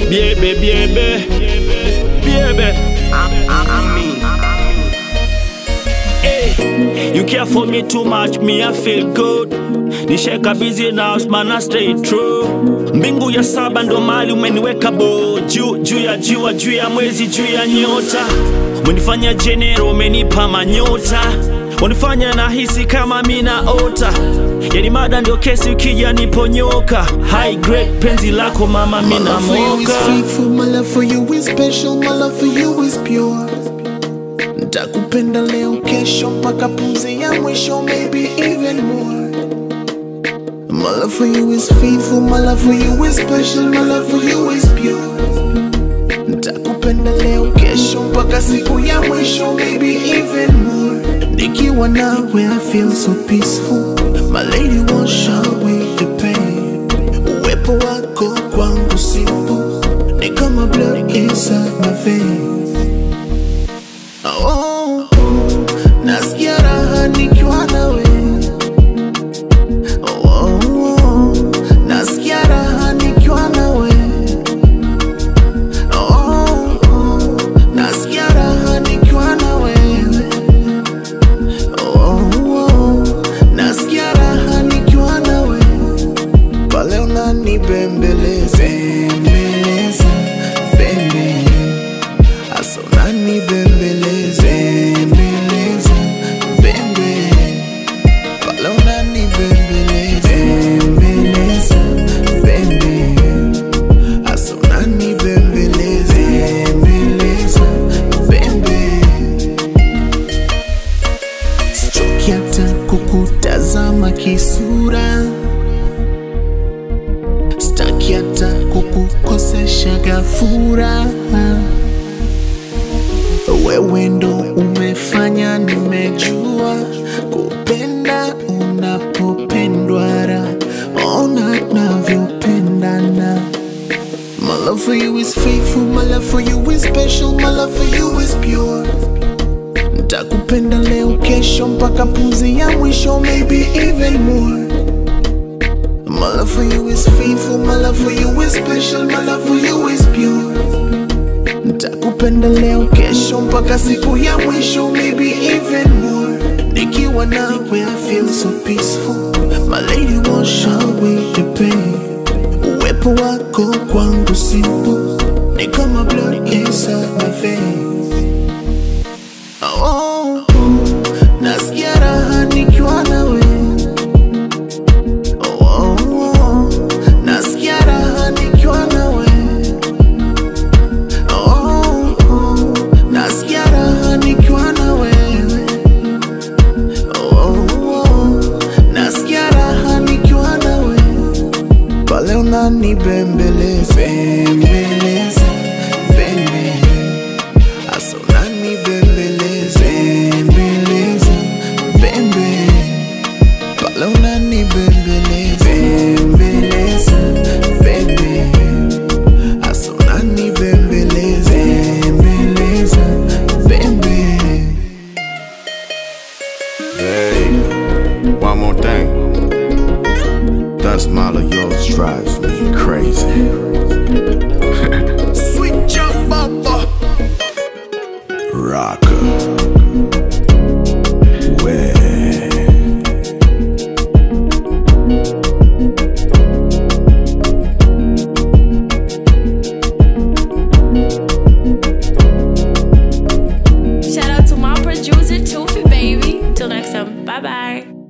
Biebe, biebe, biebe. Hey, you care for me too much, me I feel good. Nisheka busy now, man I stay true. Mbingu ya saba ndo mali umeniweka bo juu juu ya jua juu ya mwezi juu ya nyota. Umenifanya jenero, umenipa manyota. Unifanya nahisi kama mina ota. Yani mada ndio kesi ukija niponyoka. High grade penzi lako mama My mina love for you is moka. faithful, my love for you is special, my love for you is pure. Ntakupenda leo, kesho, mpaka pumzi ya mwisho, maybe even more. My love for you is faithful, my love for you is special, my love for you is pure. Ntakupenda leo, kesho, mpaka siku ya mwisho, maybe even more. Nikiwa nawe, I feel so peaceful. My lady won't show away the pain. Uwepo wako kwangu simple, ni kama blood inside my veins. Oh, oh, nasikia raha nikiwa nawe. Oh, oh, nasikia raha nikiwa nawe. Oh, oh, nasikia raha nikiwa na wewe. Oh, oh, nasikia raha nikiwa na wewe. Pale unanibembeleza, bembeleza, bembe. Asa unanibembeleza, bembeleza, bembe. Pale unanibembeleza, bembeleza, bembe. Asa unanibembeleza, bembeleza, bembe. Sichoki hata kukutazama kisura, sitaki hata kukukosesha gafura. Wewe ndo umefanya nimejua kupenda unapopendwa, raha ona navyopendana. My love for you is faithful, my love for you is special, my love for you is pure. Ntakupenda leo, kesho, mpaka pumzi ya mwisho, maybe even more. My love for you is faithful, my love for you is special, my love for you is pure. Ntakupenda leo, kesho, mpaka siku ya mwisho, maybe even more. Nikiwa nawe, I feel so peaceful. My lady won't show away the pain. Uwepo wako kwangu simple, ni kama blood inside my veins. Oh, oh, nasikia raha nikiwa nawe. Oh, oh, nasikia raha nikiwa nawe. Oh, oh, nasikia raha nikiwa na wewe. Oh, oh, nasikia raha nikiwa na wewe. Pale unanibembeleza, bembeleza, bembe. Asa unanibembeleza, bembeleza, bembe. Pale unanibembeleza, bembeleza, bembe. Asa unanibembeleza, bembeleza, bembe. Hey, one more thing. That smile of yours drives me crazy. Sweet jump baba. Rocker. Way. Shout out to my producer, Toofy Baby. Till next time. Bye bye.